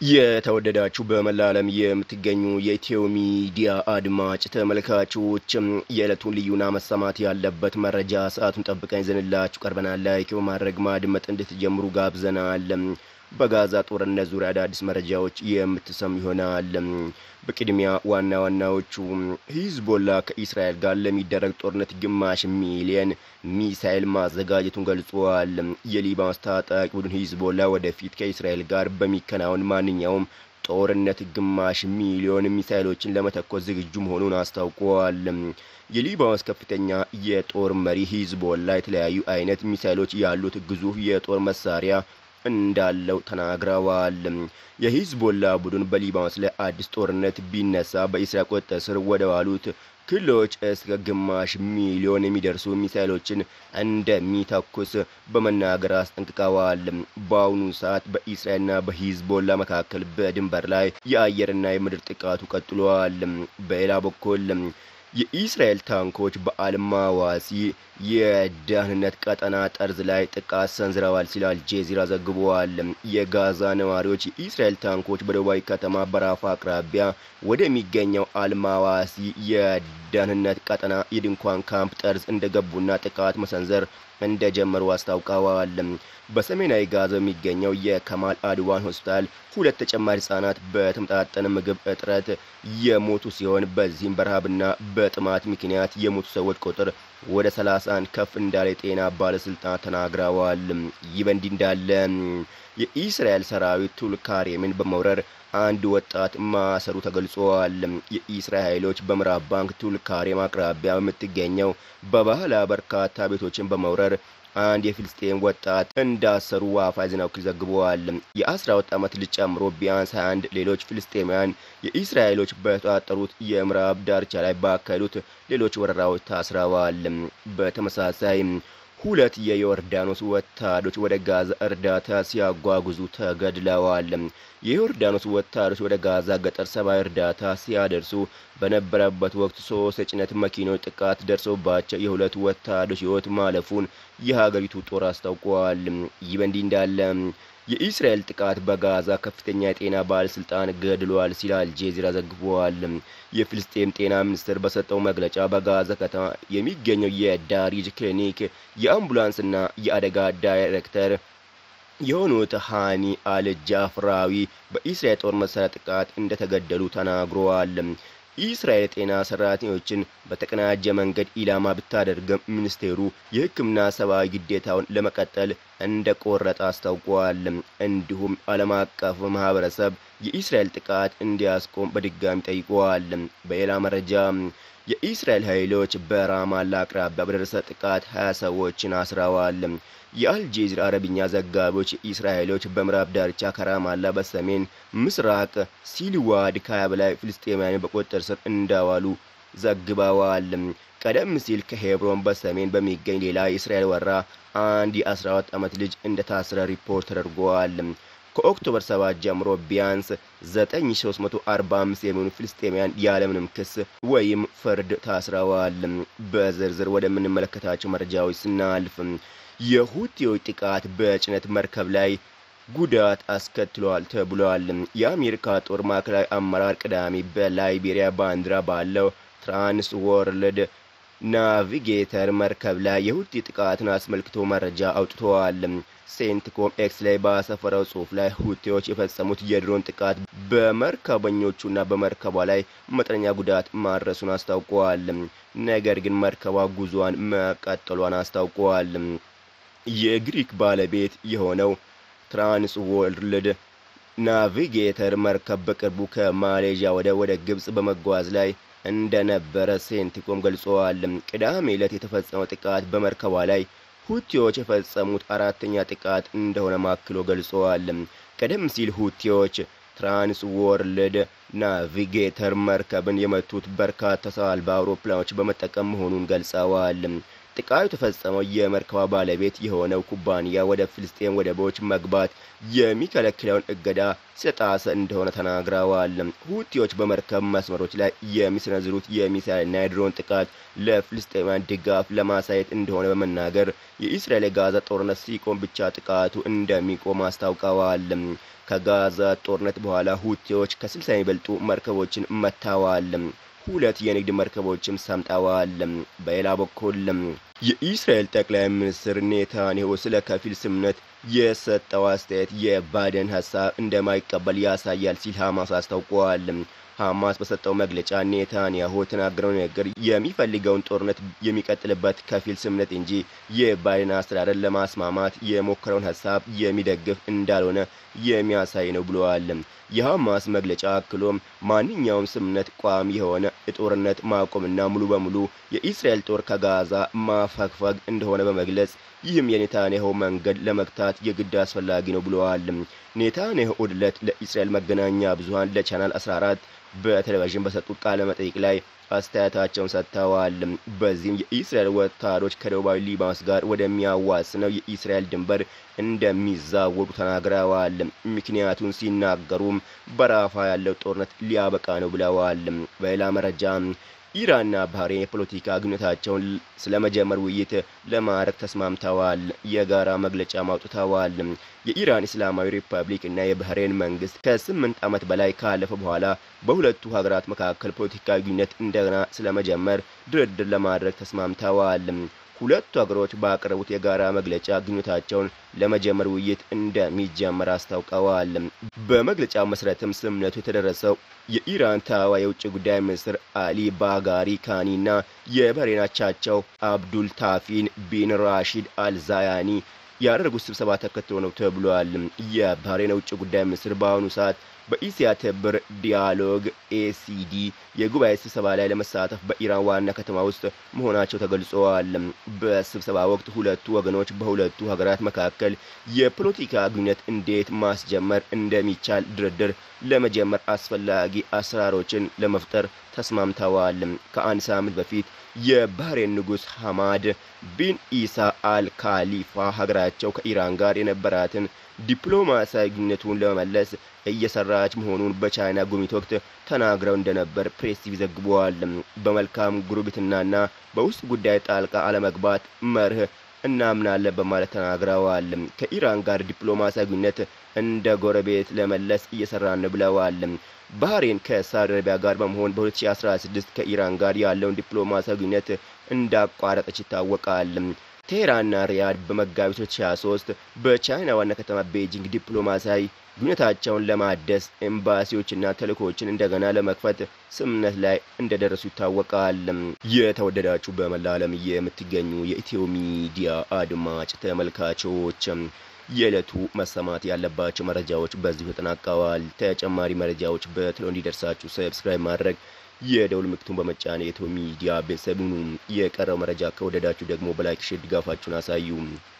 የተወደዳችሁ በመላ ዓለም የምትገኙ የኢትዮ ሚዲያ አድማጭ ተመልካቾች የዕለቱን ልዩና መሰማት ያለበት መረጃ ሰዓቱን ጠብቀን ይዘንላችሁ ቀርበናል። ላይክ በማድረግ ማድመጥ እንድትጀምሩ ጋብዘናል። በጋዛ ጦርነት ዙሪያ አዳዲስ መረጃዎች የምትሰሙ ይሆናል። በቅድሚያ ዋና ዋናዎቹ ሂዝቦላ ከኢስራኤል ጋር ለሚደረግ ጦርነት ግማሽ ሚሊየን ሚሳኤል ማዘጋጀቱን ገልጿል። የሊባኖስ ታጣቂ ቡድን ሂዝቦላ ወደፊት ከኢስራኤል ጋር በሚከናወን ማንኛውም ጦርነት ግማሽ ሚሊዮን ሚሳኤሎችን ለመተኮስ ዝግጁ መሆኑን አስታውቋል። የሊባኖስ ከፍተኛ የጦር መሪ ሂዝቦላ የተለያዩ አይነት ሚሳኤሎች ያሉት ግዙፍ የጦር መሳሪያ እንዳለው ተናግረዋል። የሂዝቦላ ቡድን በሊባኖስ ላይ አዲስ ጦርነት ቢነሳ በኢስራኤል ቁጥጥር ስር ወደ ዋሉት ክልሎች እስከ ግማሽ ሚሊዮን የሚደርሱ ሚሳይሎችን እንደሚተኩስ በመናገር አስጠንቅቀዋል። በአሁኑ ሰዓት በኢስራኤልና በሂዝቦላ መካከል በድንበር ላይ የአየርና የምድር ጥቃቱ ቀጥሏል። በሌላ በኩል የኢስራኤል ታንኮች በአልማዋሲ የደህንነት ቀጠና ጠርዝ ላይ ጥቃት ሰንዝረዋል ሲል አልጄዚራ ዘግቧል። የጋዛ ነዋሪዎች የኢስራኤል ታንኮች በደቡባዊ ከተማ በራፋ አቅራቢያ ወደሚገኘው አልማዋሲ የደህንነት ቀጠና የድንኳን ካምፕ ጠርዝ እንደገቡና ጥቃት መሰንዘር እንደጀመሩ አስታውቀዋል። በሰሜናዊ ጋዛ የሚገኘው የከማል አድዋን ሆስፒታል ሁለት ተጨማሪ ህጻናት በተመጣጠነ ምግብ እጥረት የሞቱ ሲሆን በዚህም በረሃብና በጥማት ምክንያት የሞቱ ሰዎች ቁጥር ወደ 31 ከፍ እንዳለ የጤና ባለስልጣናት ተናግረዋል። ይህ በእንዲህ እንዳለ የኢስራኤል ሰራዊት ቱልካሬምን በመውረር አንድ ወጣት ማሰሩ ተገልጿል። የኢስራኤል ኃይሎች በምዕራብ ባንክ ቱልካሬም አቅራቢያ በምትገኘው በባህላ በርካታ ቤቶችን በመውረር አንድ የፊልስጤን ወጣት እንዳሰሩ ዋፋ ዜና ወኪል ዘግበዋል። የአስራ ሁለት ዓመት ልጅ ጨምሮ ቢያንስ 21 ሌሎች ፍልስጤማውያን የኢስራኤሎች በተቆጣጠሩት የምዕራብ ዳርቻ ላይ ባካሄዱት ሌሎች ወረራዎች ታስረዋል። በተመሳሳይ ሁለት የዮርዳኖስ ወታደሮች ወደ ጋዛ እርዳታ ሲያጓጉዙ ተገድለዋል። የዮርዳኖስ ወታደሮች ወደ ጋዛ ገጠር ሰብአዊ እርዳታ ሲያደርሱ በነበረበት ወቅት ሶስት የጭነት መኪኖች ጥቃት ደርሶባቸው የሁለት ወታደሮች ሕይወት ማለፉን የሀገሪቱ ጦር አስታውቋል። ይህ በእንዲህ እንዳለ የኢስራኤል ጥቃት በጋዛ ከፍተኛ የጤና ባለስልጣን ገድሏል ሲል አልጄዚራ ዘግቧል። የፍልስጤም ጤና ሚኒስቴር በሰጠው መግለጫ በጋዛ ከተማ የሚገኘው የዳሪጅ ክሊኒክ የአምቡላንስና የአደጋ ዳይሬክተር የሆኑት ሃኒ አልጃፍራዊ በኢስራኤል ጦር መሳሪያ ጥቃት እንደተገደሉ ተናግረዋል። ኢስራኤል የጤና ሰራተኞችን በተቀናጀ መንገድ ኢላማ ብታደርግም ሚኒስቴሩ የሕክምና ሰብአዊ ግዴታውን ለመቀጠል እንደ ቆረጠ አስታውቋል። እንዲሁም ዓለም አቀፍ ማህበረሰብ የኢስራኤል ጥቃት እንዲያስቆም በድጋሚ ጠይቀዋል። በሌላ መረጃ የኢስራኤል ኃይሎች በራማላ አቅራቢያ በደረሰ ጥቃት ሀያ ሰዎችን አስረዋል። የአልጄዚራ አረብኛ ዘጋቢዎች የኢስራኤል ኃይሎች በምዕራብ ዳርቻ ከራማላ በሰሜን ምስራቅ ሲልዋድ ከሀያ በላይ ፍልስጤማውያን በቁጥጥር ስር እንዳዋሉ ዘግበዋል። ቀደም ሲል ከሄብሮን በሰሜን በሚገኝ ሌላ የእስራኤል ወራ አንድ የ12 ዓመት ልጅ እንደታሰረ ሪፖርት ተደርጓል። ከኦክቶበር 7 ጀምሮ ቢያንስ 9345 የሚሆኑ ፍልስጤማውያን ያለምንም ክስ ወይም ፍርድ ታስረዋል። በዝርዝር ወደምንመለከታቸው መረጃዎች ስናልፍ የሁቲዎች ጥቃት በጭነት መርከብ ላይ ጉዳት አስከትሏል ተብሏል። የአሜሪካ ጦር ማዕከላዊ አመራር ቅዳሜ በላይቤሪያ ባንዲራ ባለው ትራንስ ወርልድ ናቪጌተር መርከብ ላይ የሁቲ ጥቃትን አስመልክቶ መረጃ አውጥተዋል። ሴንትኮም ኤክስ ላይ ባሰፈረው ጽሑፍ ላይ ሁቲዎች የፈጸሙት የድሮን ጥቃት በመርከበኞቹና በመርከቧ ላይ መጠነኛ ጉዳት ማድረሱን አስታውቀዋል። ነገር ግን መርከቧ ጉዞዋን መቀጠሏን አስታውቀዋል። የግሪክ ባለቤት የሆነው ትራንስ ወርልድ ናቪጌተር መርከብ በቅርቡ ከማሌዥያ ወደ ወደ ግብጽ በመጓዝ ላይ እንደነበረ ሴንቲኮም ገልጸዋል። ቅዳሜ ዕለት የተፈጸመው ጥቃት በመርከቧ ላይ ሁቲዎች የፈጸሙት አራተኛ ጥቃት እንደሆነ ማክሎ ገልጸዋል። ቀደም ሲል ሁቲዎች ትራንስ ወርልድ ናቪጌተር መርከብን የመቱት በርካታ ሰው አልባ አውሮፕላኖች በመጠቀም መሆኑን ገልጸዋል። ጥቃቱ የተፈጸመው የመርከቧ ባለቤት የሆነው ኩባንያ ወደ ፍልስጤም ወደቦች መግባት የሚከለክለውን እገዳ ስለጣሰ እንደሆነ ተናግረዋል። ሁቲዎች በመርከብ መስመሮች ላይ የሚሰነዝሩት የሚሳይልና የድሮን ጥቃት ለፍልስጤማውያን ድጋፍ ለማሳየት እንደሆነ በመናገር የኢስራኤል የጋዛ ጦርነት ሲቆም ብቻ ጥቃቱ እንደሚቆም አስታውቀዋል። ከጋዛ ጦርነት በኋላ ሁቲዎች ከስልሳ የሚበልጡ መርከቦችን መታዋል። ሁለት የንግድ መርከቦችም ሰምጠዋል። በሌላ በኩል የኢስራኤል ጠቅላይ ሚኒስትር ኔታንያሁ ስለ ከፊል ስምምነት የሰጠው አስተያየት የባይደን ሀሳብ እንደማይቀበል ያሳያል ሲል ሐማስ አስታውቋል። ሐማስ በሰጠው መግለጫ ኔታንያሁ የተናገረው ንግግር የሚፈልገውን ጦርነት የሚቀጥልበት ከፊል ስምምነት እንጂ የባይደን አስተዳደር ለማስማማት የሞከረውን ሀሳብ የሚደግፍ እንዳልሆነ የሚያሳይ ነው ብለዋል። የሐማስ መግለጫ አክሎም ማንኛውም ስምምነት ቋሚ የሆነ የጦርነት ማቆምና ሙሉ በሙሉ የኢስራኤል ጦር ከጋዛ ማፈግፈግ እንደሆነ በመግለጽ ይህም የኔታንያሁ መንገድ ለመግታት የግድ አስፈላጊ ነው ብለዋል። ኔታንያሁ እሁድ ዕለት ለኢስራኤል መገናኛ ብዙኃን ለቻናል 14 በቴሌቪዥን በሰጡት ቃለ መጠይቅ ላይ አስተያየታቸውን ሰጥተዋል። በዚህም የኢስራኤል ወታደሮች ከደቡባዊ ሊባኖስ ጋር ወደሚያዋስነው የኢስራኤል ድንበር እንደሚዛወሩ ተናግረዋል። ምክንያቱን ሲናገሩም በራፋ ያለው ጦርነት ሊያበቃ ነው ብለዋል። በሌላ መረጃ ኢራንና ባህሬን የፖለቲካ ግንኙነታቸውን ስለመጀመር ውይይት ለማድረግ ተስማምተዋል። የጋራ መግለጫ ማውጥተዋል። የኢራን እስላማዊ ሪፐብሊክ እና የባህሬን መንግስት ከስምንት ዓመት በላይ ካለፈ በኋላ በሁለቱ ሀገራት መካከል ፖለቲካዊ ግንኙነት እንደገና ስለመጀመር ድርድር ለማድረግ ተስማምተዋል። ሁለቱ ሀገሮች ባቀረቡት የጋራ መግለጫ ግንኙነታቸውን ለመጀመር ውይይት እንደሚጀመር አስታውቀዋል። በመግለጫው መሰረትም ስምምነቱ የተደረሰው የኢራን ታዋ የውጭ ጉዳይ ሚኒስትር አሊ ባጋሪ ካኒና የባህሬን አቻቸው አብዱል ታፊን ቢን ራሺድ አልዛያኒ ያደረጉት ስብሰባ ተከትሎ ነው ተብሏል። የባህሬን የውጭ ጉዳይ ሚኒስትር በአሁኑ ሰዓት በኢሲያ ትብብር ዲያሎግ ኤሲዲ የጉባኤ ስብሰባ ላይ ለመሳተፍ በኢራን ዋና ከተማ ውስጥ መሆናቸው ተገልጸዋል። በስብሰባ ወቅት ሁለቱ ወገኖች በሁለቱ ሀገራት መካከል የፖለቲካ ግንኙነት እንዴት ማስጀመር እንደሚቻል ድርድር ለመጀመር አስፈላጊ አሰራሮችን ለመፍጠር ተስማምተዋል። ከአንድ ሳምንት በፊት የባህሬን ንጉሥ ሐማድ ቢን ኢሳ አል ካሊፋ ሀገራቸው ከኢራን ጋር የነበራትን ዲፕሎማሲያዊ ግንኙነቱን ለመመለስ እየሰራች መሆኑን በቻይና ጉብኝት ወቅት ተናግረው እንደነበር ፕሬስ ቲቪ ዘግቧል። በመልካም ጉርብትናና በውስጥ ጉዳይ ጣልቃ አለመግባት መርህ እናምናለን በማለት ተናግረዋል። ከኢራን ጋር ዲፕሎማሲያዊ ግንኙነት እንደ ጎረቤት ለመለስ እየሰራን ብለዋል። ባህሬን ከሳውዲ አረቢያ ጋር በመሆን በ2016 ከኢራን ጋር ያለውን ዲፕሎማሲያዊ ግንኙነት እንዳቋረጠች ይታወቃል። ቴህራንና ሪያድ በመጋቢት 2023 በቻይና ዋና ከተማ ቤጂንግ ዲፕሎማሲያዊ ግንኙነታቸውን ለማደስ ኤምባሲዎችና ተልእኮችን እንደገና ለመክፈት ስምምነት ላይ እንደደረሱ ይታወቃል። የተወደዳችሁ በመላ ዓለም የምትገኙ የኢትዮ ሚዲያ አድማጭ ተመልካቾች የዕለቱ መሰማት ያለባቸው መረጃዎች በዚሁ ተጠናቀዋል። ተጨማሪ መረጃዎች በቶሎ እንዲደርሳችሁ ሰብስክራይብ ማድረግ የደውል ምልክቱን በመጫን የኢትዮ ሚዲያ ቤተሰብ ሁኑ። የቀረው መረጃ ከወደዳችሁ ደግሞ በላይክ ሼር ድጋፋችሁን አሳዩ።